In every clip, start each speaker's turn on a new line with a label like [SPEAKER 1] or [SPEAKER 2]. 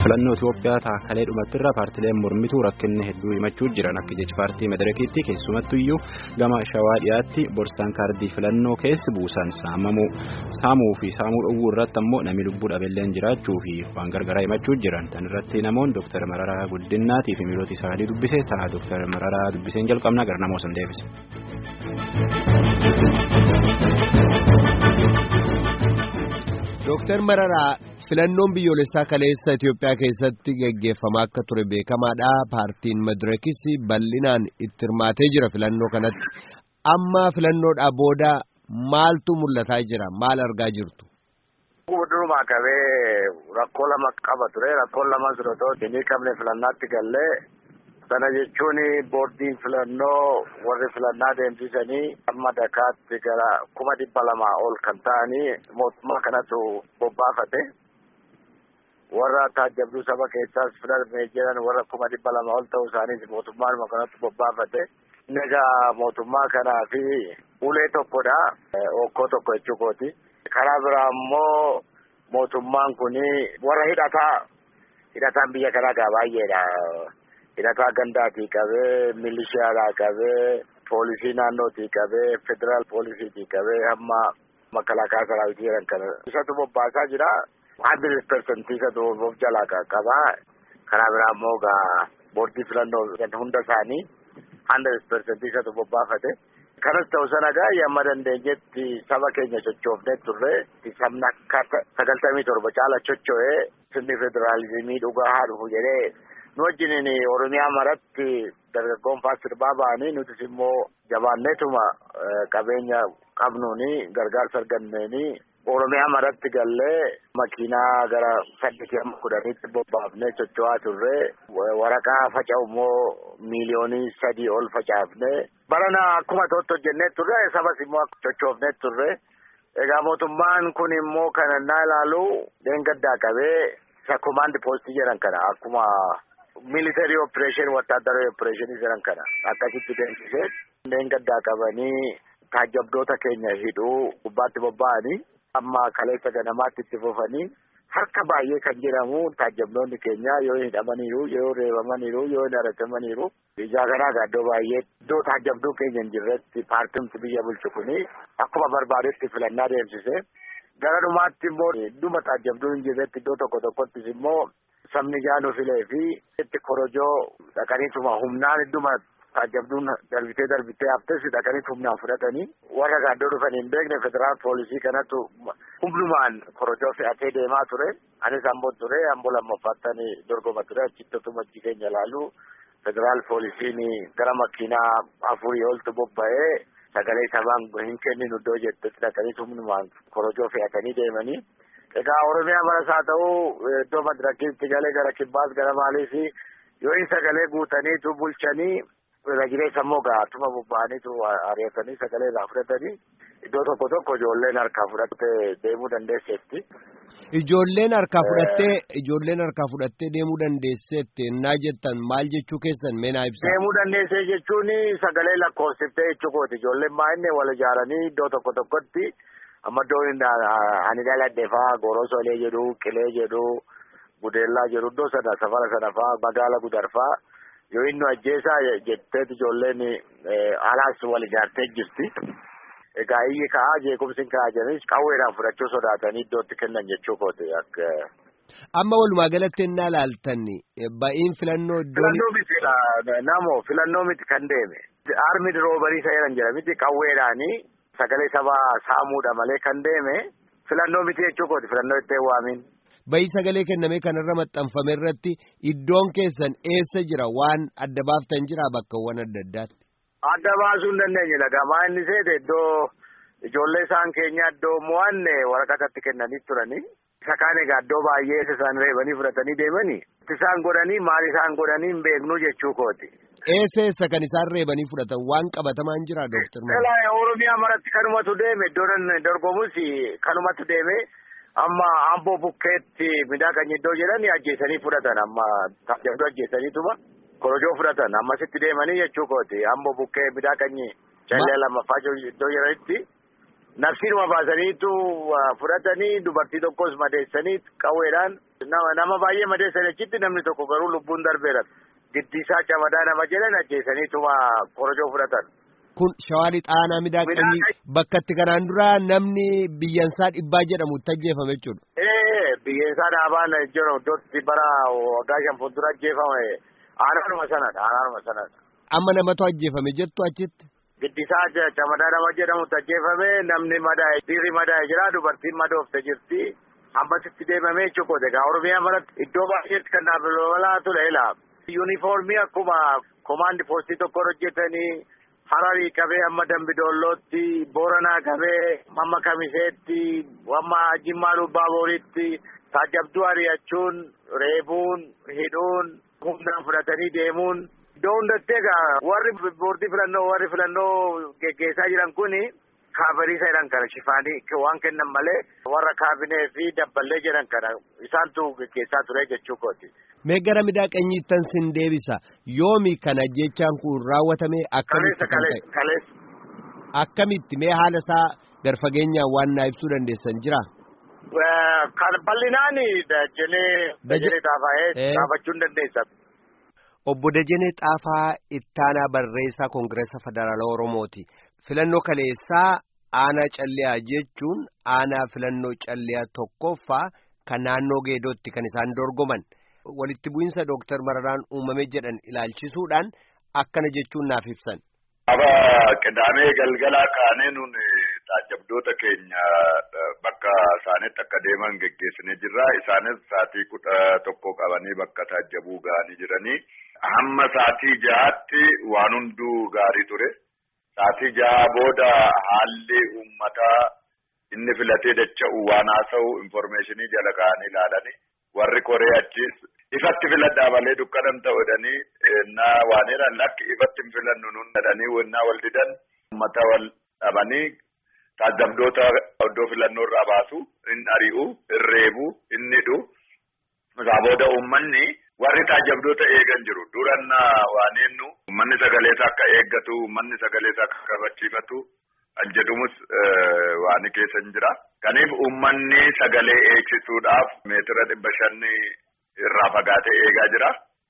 [SPEAKER 1] filannoo Itoophiyaa taakalee dhumattirra paartileen mormituu rakkinni hedduu himachuu jiran akka jecha paartii madarakiitti keessumattu iyyuu gama shawaa dhiyaatti borsaan kaardii filannoo keessi buusan saamuu fi saamuu dhowwuu irratti ammoo namni lubbuu dhabeelleen jiraachuu fi waan gargaraa himachuu jiran tan irratti namoonni Dr. Mararaa Guddinaatii fi miilota isaanii dubbise ta'a Dr. Mararaa dubbiseen jalqabnaa gara namoota san deebise.
[SPEAKER 2] Dooktar Mararaa filannoon biyyoolessaa kaleessa Itoophiyaa keessatti gaggeeffamaa akka ture beekamaadha. Paartiin Madirakis bal'inaan itti hirmaatee jira filannoo kanatti. Amma filannoodhaa booda maaltu mul'ataa jira? Maal argaa jirtu?
[SPEAKER 3] Durumaa qabee rakkoo lama qaba ture. Rakkoon lama sun otoo hin qabne filannaatti gallee sana jechuun boordiin filannoo warri filannaa deemsisanii amma dakaatti gara kuma dhibba lamaa ol kan ta'anii mootummaa kanatu bobbaafate warra taajjabduu saba keessaas filamee jiran warra kuma dhibba lama ol ta'uu isaaniis mootummaanuma kanatu bobbaafate egaa mootummaa kanaa fi ulee tokkodha okkoo tokko jechuu kooti karaa biraa immoo mootummaan kun warra hidhataa hidhataan biyya kanaa gaa baay'eedha. hidhataa gandaatii qabee milishiyaadhaa qabee poolisii naannootii qabee federaal poolisiitii qabee hamma makalaakaa saraawitii jedhan kana isatu bobbaasaa jira hundred percentii isatu of jalaa qaba karaa biraa immoo gaa boordii filannoo hunda isaanii hundred percentii isatu bobbaafate kanas ta'u sana gaa yamma dandeenyetti saba keenya sochoofnee turre sabni akka sagaltamii torba caala socho'ee sirni federaalizimii dhugaa haa dhufu jedhee nu wajjiniin oromiyaa maratti dargaggoon faa sirbaa ba'anii nutis immoo jabaanneetuma qabeenya qabnuuni gargaarsa arganneeni oromiyaa maratti gallee makiinaa gara saddeetii amma kudhaniitti bobbaafnee socho'aa turre waraqaa faca'u immoo miiliyoonii sadii ol facaafne barana akkuma ta'utti hojjennee turre sabas immoo sochoofnee turre egaa mootummaan kun immoo kan innaa ilaalu deengaddaa qabee isa komaandi poostii jedhan kana akkuma military operation wattaaddaroo operation jedhan kana akkasitti deemsisee deengaddaa qabanii taajjabdoota keenya hidhuu gubbaatti bobba'anii amma kaleessa ganamaatti itti fufanii harka baay'ee kan jedhamu taajjabdoonni keenya yoo hidhamaniiru yoo reebamaniiru yoo haratamaniiru ijaa kanaa gaaddoo baay'ee iddoo taajjabduu keenya hin jirretti paartiimti biyya bulchu kuni akkuma barbaadetti filannaa deemsise gara dhumaatti immoo dhuma taajjabduu hin jirretti iddoo tokko tokkottis immoo sabni jaanu filee fi itti korojoo dhaqaniituma humnaan idduma taajjabduun darbitee darbitee haftes dhaqaniit humnaan fudhatanii warra gaaddoo dhufanii hin beekne federaal poolisii kanatu humnumaan korojoo fe'atee deemaa ture anis amboo ture amboo lammaffaattan dorgoma ture achittotuma achi keenya ilaalu federaal poolisiin gara makiinaa afurii oltu bobba'ee sagalee sabaan hin kenninu iddoo jettetti dhaqaniit humnumaan korojoo fe'atanii deemanii. Egaa Oromiyaa maras haa ta'u iddoo madirakiitti galee gara kibbaas gara maaliif yoo hin sagalee guutaniitu bulchanii irra jireessa immoo gaatuma bobba'aniitu ari'atanii sagalee irraa fudhatanii iddoo tokko tokko ijoolleen harkaa fudhattee deemuu dandeesseetti.
[SPEAKER 2] Ijoolleen harkaa fudhattee ijoolleen harkaa fudhattee deemuu dandeesseetti naa jettan maal jechuu keessan mee naa ibsa.
[SPEAKER 3] Deemuu dandeessee jechuun sagalee lakkoofsiftee jechuu kooti ijoolleen baay'inne wal ijaaranii iddoo tokko tokkotti. amma iddoon ani dhaladhe faa gorosolee jedhu qilee jedhu gudeellaa jedhu iddoo sana safara sana faa magaala gudar faa yoo inni ajjeesaa jetteet ijoolleen alaas wal ijaartee jirti. Egaa iyyi ka'aa jeequmsi ka'aa jiranis qawweedhaan fudhachuu sodaatanii iddootti kennan jechuu kooti akka.
[SPEAKER 2] Amma walumaa galatti innaa laaltan ba'iin filannoo iddoon.
[SPEAKER 3] Filannoo miti namoo filannoo miti kan deeme. Armi roobarii isa jedhan jira miti qawweedhaanii. Sagalee sabaa saamuudha malee kan deeme filannoo miti jechuu kooti filannoo itti waamiin.
[SPEAKER 2] Bayii sagalee kenname kanarra maxxanfame irratti iddoon keessan eessa jira waan adda baaftan jira bakkawwan adda addaatti.
[SPEAKER 3] Adda baasuu hin dandeenye lagamaa inni seete iddoo ijoollee isaan keenya iddoo mo'anne waraqatatti kennanii turanii. Isa kaan egaa iddoo baay'ee isaan reebanii fudhatanii deemanii. Isaan godhanii maal isaan godhanii hin beeknu jechuu kooti.
[SPEAKER 2] Eessa eessa kan isaan reebanii fudhatan waan qabatamaan jira dooktar
[SPEAKER 3] Mara. Oromiyaa maratti kanumatu deeme iddoon dorgomus kanumatu deeme amma amboo bukkeetti midhaan iddoo jedhani ajjeesanii fudhatan amma tajaajila ajjeesaniituma korojoo fudhatan ammasitti deemanii jechuu kooti amboo bukkee midhaan callee lammaffaa iddoo jedhanitti nafsiinuma baasaniitu fudhatanii dubartii tokkos madeessanii qawweedhaan nama baay'ee madeessan achitti namni tokko garuu lubbuun darbeera. Giddiisaa camadaa nama jedhan ajjeesaniituma korojoo fudhatan.
[SPEAKER 2] Kun shawaa lixaanaa miidhaqanii bakka itti kanaan dura namni biyyansaa dhibbaa jedhamu itti ajjeefame jechuudha.
[SPEAKER 3] Ee biyyansaa dhaabaan jiru iddootti bara waggaa shan fuuldura ajjeefame aanaanuma sanadha aanaanuma sanadha.
[SPEAKER 2] Amma namatu ajjeefame jettu achitti.
[SPEAKER 3] Giddisaa camadaa nama jedhamutti ajjeefame namni madaa'e dhiirri madaa'e jira dubartiin madoofte jirti. Hambasitti deemamee jechuudha. Egaa Oromiyaa maratti iddoo baay'eetti kan dhaabbalaa ture ilaa. Yuunifoormii akkuma komaandi poostii tokko hojjetanii Hararii qabee amma Dambidoollootti Booranaa qabee amma Kamiseetti amma Jimmaa Lubbaaboritti taajabduu ari'achuun reebuun hidhuun humnaan fudhatanii deemuun iddoo hundatti egaa warri boordii filannoo warri filannoo geggeessaa jiran kuni kaabariisa jedhan kana shifaanii waan kennan malee warra kaabinee fi dabballee jedhan kana isaantu geggeessaa ture jechuu kooti.
[SPEAKER 2] Mee gara miidhaqanyiittan sin deebisa yoomi kana jechaan kun raawwatame akkamitti kan ta'e akkamitti mee haala isaa gar fageenyaan waan naa ibsuu dandeessan jira.
[SPEAKER 3] Kan bal'inaan dajanee dajanee xaafaa'ee xaafachuun dandeessa.
[SPEAKER 2] Obbo Dajanee Xaafaa ittaanaa barreessaa Koongireesa Federaalaa Oromooti. Filannoo kaleessaa aanaa calliyaa jechuun aanaa filannoo calliyaa tokkoffaa kan naannoo geedootti kan isaan dorgoman. walitti bu'iinsa Dooktar Mararaan uumame jedhan ilaalchisuudhaan akkana jechuun naaf ibsan.
[SPEAKER 4] Aba qidaamee galgalaa kaanee nun taajabdoota keenya bakka isaanitti akka deeman geggeessinee jirra. Isaanis sa'aatii kudha tokko qabanii bakka taajabuu ga'anii jiranii. Hamma sa'aatii jahaatti waan hunduu gaarii ture. Sa'aatii jaha booda haalli uummataa inni filatee dacha'u waan haasa'u informeeshinii jala ka'anii ilaalanii warri koree achis ifatti filadhaa malee dukkanan ta'uudhanii na waan jedhan lakki ifatti hin filannu nun jedhanii wannaa wal didan uummata wal dhabanii taajabdoota iddoo filannoo irraa baasu hin ari'u hin reebu hin hidhu isaa booda uummanni warri taajabdoota eegan jiru duranna waan jennu uummanni sagaleessa akka eeggatu uummanni sagaleessa akka kabachiifatu kan jedhumus waan keessa hin jira. Kaniif uummanni sagalee eegsisuudhaaf meetira dhibba shanni irraa fagaatee eegaa jira.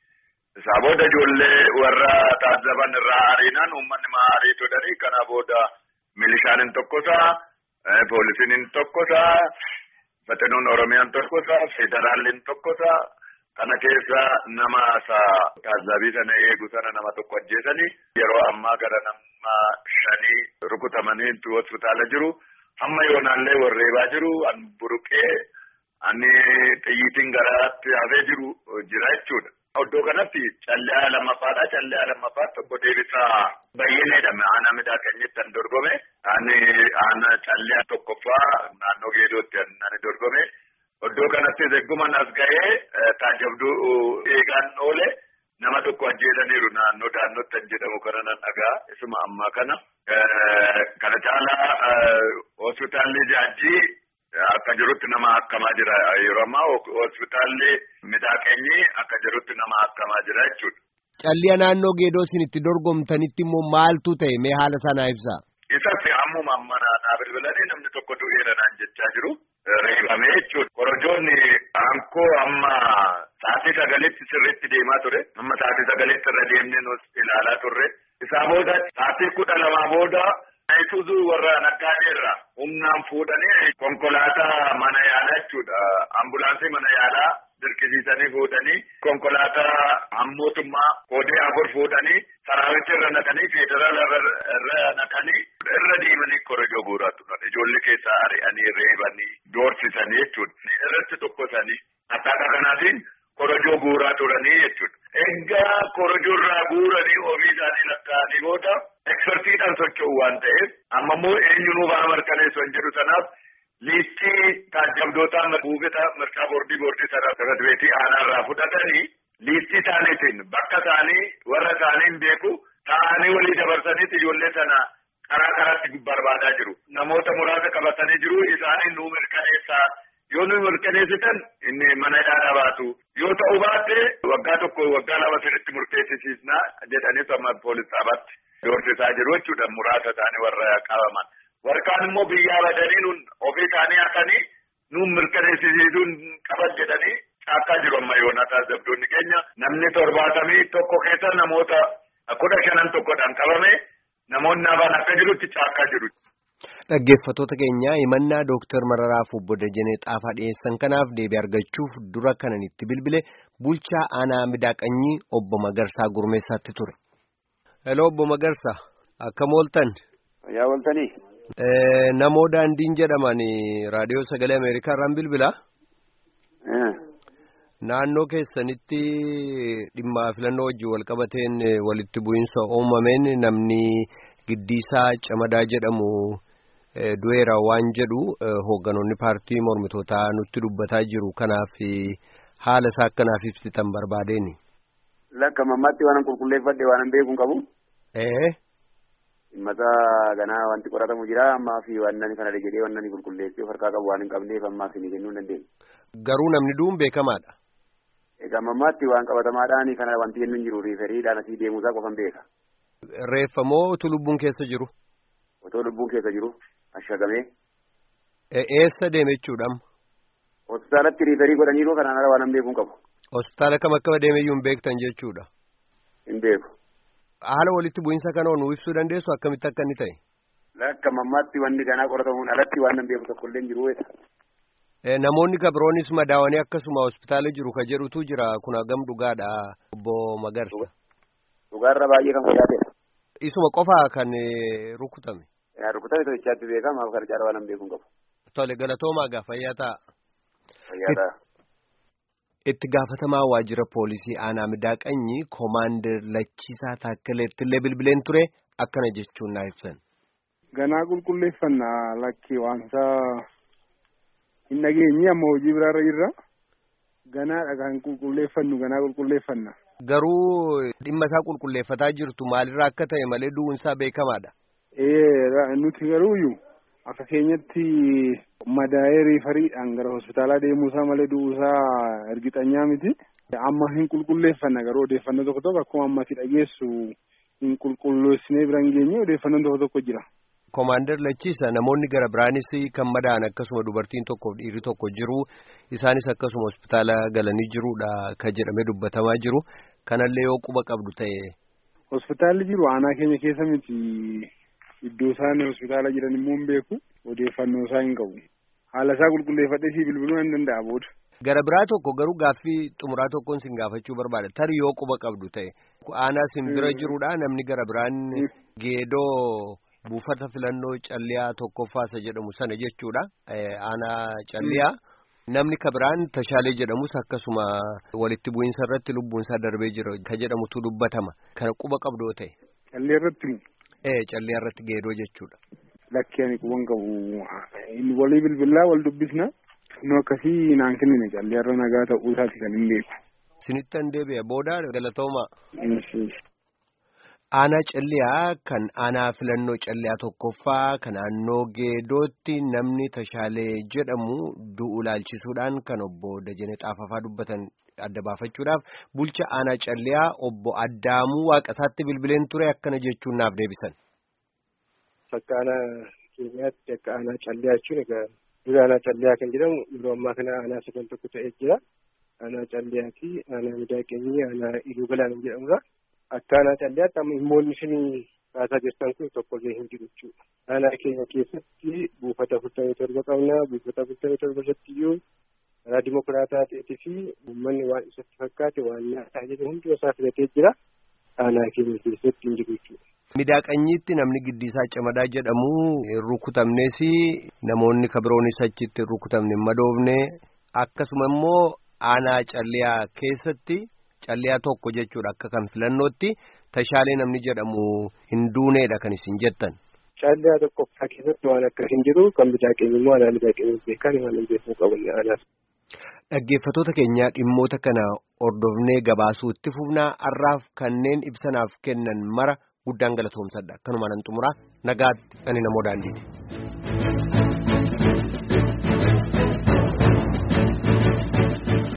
[SPEAKER 4] Isaa booda ijoollee warra taazzaban irraa ariinaan uummanni maa ariitu jedhanii kana booda milishaan hin tokkosaa, poolisiin hin tokkosaa, faxinoon Oromiyaan tokkosaa, federaalli hin tokkosaa. Kana keessa nama taazzabii sana eegu sana nama tokko ajjeesanii yeroo ammaa gara nama shanii rukutamanii hospitaala jiru. Hamma yoonaallee warreebaa jiru an buruqee ani xiyyiitiin garaatti hafee jiru jira jechuudha. Iddoo kanatti callee lammaffaadha. Callee lammaffaa tokko deebisaa bayyineedha. Aanaa miidhageenyitti an dorgome. Ani aanaa callee tokkoffaa naannoo geedootti ani dorgome. Iddoo kanatti eegguman as ga'ee taajabduu eegaan oole nama tokko ajjeesaniiru naannoo daannootti kan jedhamu kana nan dhagaa isuma ammaa kana. Kana caalaa hospitaalli jaajjii akka jirutti nama akkamaa jira yeroo ammaa hospitaalli miidhageenyi akka jirutti nama akkamaa jira jechuudha.
[SPEAKER 2] Calliya naannoo geedoo isin itti dorgomtanitti immoo maaltu ta'e mee haala sanaa ibsaa?
[SPEAKER 4] Isas ammuma amma naa bilbilanii namni tokko du'eera naan jechaa jiru. Reebamee jechuudha. Korojoonni aankoo amma sa'aatii sagalitti sirriitti deemaa ture. Amma sa'aatii sagalitti irra deemnee nus ilaalaa turre. Isaa booda sa'aatii kudha lamaa booda Isuuzuu warra naggaadeerra humnaan fuudhanii konkolaataa mana yaalaa jechuudha. Ambulaansii mana yaalaa dirqisiisanii fuudhanii konkolaataa mootummaa koodee afur fuudhanii saraawicha irra naqanii federaala irra naqanii irra deemanii korojoo guuraa turan. Ijoollee keessaa ari'anii reebanii doorsisanii jechuudha. Irratti tokkosanii akkaataa kanaatiin korojoo guuraa turanii jechuudha. Egaa korojoo irraa guuranii ofii isaanii lakkaa'anii booda ekspertiidhaan socho'u waan ta'eef amma immoo eenyunuu ba'a mirkaneessu hin jedhu sanaaf liistii taajabdootaa buufata mirgaa boordii boordii sana sadarbeetii aanaa irraa fudhatanii liistii isaaniitiin bakka isaanii warra isaanii beeku taa'anii walii dabarsaniiti ijoollee sana karaa karaatti barbaadaa jiru. Namoota muraasa qabatanii jiru isaanii nuu mirkaneessaa yoo nu mirkaneessitan inni mana hidhaa baatu yoo ta'u baatte waggaa tokko waggaa lama sirriitti murteessisiisna jedhanii amma poolis dhaabaatti doorsisaa jiru jechuudha muraasa isaanii warra qabaman. warkaan immoo biyyaa badanii nun ofii isaanii hatanii nun mirkaneessisiisuun qaban jedhanii caakkaa jiru amma yoonataa dabdoonni keenya namni torbaatamii tokko keessa namoota kudha shanan tokkodhaan qabame namoonni hafan akka jirutti caakkaa jiru.
[SPEAKER 2] Dhaggeeffattoota keenya himannaa Dooktar Mararaaf obbo Dajanee Xaafaa dhiyeessan kanaaf deebii argachuuf dura kanan itti bilbile bulchaa aanaa midaaqanyii obbo Magarsaa Gurmeessaatti ture. Hello obbo Magarsaa akkam ooltan?
[SPEAKER 3] Yaa ooltanii.
[SPEAKER 2] Namoo daandiin jedhaman raadiyoo sagalee Ameerikaa irraan bilbilaa? Naannoo keessanitti dhimma filannoo wajjin wal qabateen walitti bu'iinsa uumameen namni giddiisaa camadaa jedhamu. du'eera waan jedhu hoogganoonni paartii mormitootaa nutti dubbataa jiru kanaaf haala isaa akkanaaf ibsitan barbaadeeni.
[SPEAKER 3] Lakka mammaatti waan qulqulleeffadhe waan beeku qabu.
[SPEAKER 2] Ee.
[SPEAKER 3] Dhimmata ganaa wanti qoratamu jira ammaa fi waan nani kana jedhee waan nani qulqulleessee of harkaa qabu waan hin qabneef ammaaf ni kennuu hin dandeenye.
[SPEAKER 2] Garuu namni du'uun beekamaadha.
[SPEAKER 3] Egaa mammaatti waan qabatamaadhaan kana wanti jennu hin jiru riiferiidhaan asii deemuusaa qofan beeka.
[SPEAKER 2] Reeffa moo utuu lubbuun keessa jiru?
[SPEAKER 3] Otoo lubbuun keessa jiru. Ashagamee.
[SPEAKER 2] Eessa deeme jechuudha?
[SPEAKER 3] Hospitaalatti riiferii godhaniiru kanaan ala waan beekuu qabu.
[SPEAKER 2] Hospitaala kam akka deemeyyuu hin beektan jechuudha.
[SPEAKER 3] Hin beeku.
[SPEAKER 2] Haala walitti bu'iinsa kana nu ibsuu dandeessu akkamitti akka inni ta'e?
[SPEAKER 3] Lakka mammaatti wanni ganaa qoratamuun alatti waan beeku tokkollee hin jiru weeta.
[SPEAKER 2] Namoonni kabiroonis madaawanii akkasuma hospitaala jiru ka jedhutu jira kun hagam dhugaadha obbo Magarsa.
[SPEAKER 3] Dhugaarra baay'ee kan fayyaatedha.
[SPEAKER 2] Isuma qofaa kan rukutame.
[SPEAKER 3] Rukutame to'ichaatti beekama kan caala waan beekuu qabu.
[SPEAKER 2] Tole galatoomaa gaa fayyaa ta'a.
[SPEAKER 3] Fayyaa ta'a.
[SPEAKER 2] Itti gaafatamaa waajjira poolisii aanaa midaaqanyi koomaandar Lachiisaa Taakkaleetti illee bilbileen ture akkana jechuun naa ibsan.
[SPEAKER 5] Ganaa qulqulleeffannaa lakkii waansaa hin dhageenye amma hojii biraarra jirra. Ganaadha kan qulqulleeffannu ganaa qulqulleeffanna.
[SPEAKER 2] Garuu dhimma isaa qulqulleeffataa jirtu maalirraa akka ta'e malee du'uunsaa beekamaadha.
[SPEAKER 5] Ee nuti garuuyyuu akka keenyatti madaa'ee riifariidhaan gara hospitaalaa deemuusaa malee du'uusaa ergixanyaa miti. Amma hin qulqulleeffanna garuu odeeffannoo tokko tokko akkuma ammatti dhageessu hin qulqulleessinee bira hin geenye odeeffannoon tokko tokko jira.
[SPEAKER 2] Koomaandar Lachiisa namoonni gara biraanis kan madaa'an akkasuma dubartiin tokkoof dhiirri tokko jiru isaanis akkasuma hospitaala galanii jiruudha kan jedhamee dubbatamaa jiru kanallee yoo quba qabdu ta'e.
[SPEAKER 5] Hospitaalli jiru aanaa keenya keessa miti iddoo isaan hospitaala jiran immoo hin beeku odeeffannoo isaa hin qabu haala isaa qulqulleeffadhee si bilbiluu hin danda'a booda.
[SPEAKER 2] Gara biraa tokko garuu gaaffii xumuraa tokkoon sin gaafachuu barbaada tarii yoo quba qabdu ta'e aanaa sin bira jiruudha namni gara biraan geedoo. buufata filannoo calliyaa tokkoffaasa jedhamu sana jechuudha aanaa calliyaa namni kabiraan tashaalee jedhamus akkasuma walitti bu'iinsa irratti lubbuunsaa darbee jira ka jedhamutu dubbatama kana quba qabdoo ta'e.
[SPEAKER 5] Callee irratti.
[SPEAKER 2] Ee callee irratti geedoo jechuudha.
[SPEAKER 5] Lakkee ani quban qabu walii bilbilaa wal dubbisna nu akkasii naan kennine callee irra nagaa ta'uu isaati kan hin beeku.
[SPEAKER 2] Sinittan deebi'a booda galatoomaa. Aanaa calliyaa kan aanaa filannoo calliyaa tokkoffaa kan naannoo geedootti namni tashaalee jedhamu du'u ilaalchisuudhaan kan obbo Dajanee Xaafafaa dubbatan adda baafachuudhaaf bulcha aanaa calliyaa obbo Addaamuu Waaqasaatti bilbileen ture akkana jechuun naaf deebisan.
[SPEAKER 6] Akka aanaa keenyaatti akka aanaa calliyaa jechuun egaa dura aanaa calliyaa kan jedhamu yeroo ammaa kana aanaa sadan tokko ta'ee jira. Aanaa calliyaa fi aanaa midaaqeenyii aanaa iluu galaan jedhamudha. Akka aanaa calliyaatti amma dhimmoonni isin kaasaa jirtan kun tokkollee hin jiru jechuudha. Aanaa keenya keessatti buufata afurtamii torba qabna. Buufata afurtamii torba irratti iyyuu karaa dimokiraataa ta'eetii fi uummanni waan isatti fakkaate waan nyaataa jedhu hundi isaa filatee jira. Aanaa keenya keessatti hin jiru jechuudha.
[SPEAKER 2] Midaaqanyiitti namni giddiisaa camadaa jedhamu rukutamnes namoonni kabiroonis achitti rukutamne madoofne akkasuma immoo aanaa calliyaa keessatti. Calliyaa tokko jechuudha akka kan filannootti tashaalee namni jedhamu hin duuneedha kan isin jettan.
[SPEAKER 6] Calliyaa tokkoffaa keessatti waan akkas hin jiru kan midaaqeenyi immoo aanaa midaaqeenyi beekan waan hin beekuu qaban aanaas.
[SPEAKER 2] Dhaggeeffattoota keenyaa dhimmoota kana hordofnee gabaasuu itti fufnaa har'aaf kanneen ibsanaaf kennan mara guddaan galatoomsadha. Kanumaan an xumuraa nagaatti ani namoo daandiiti.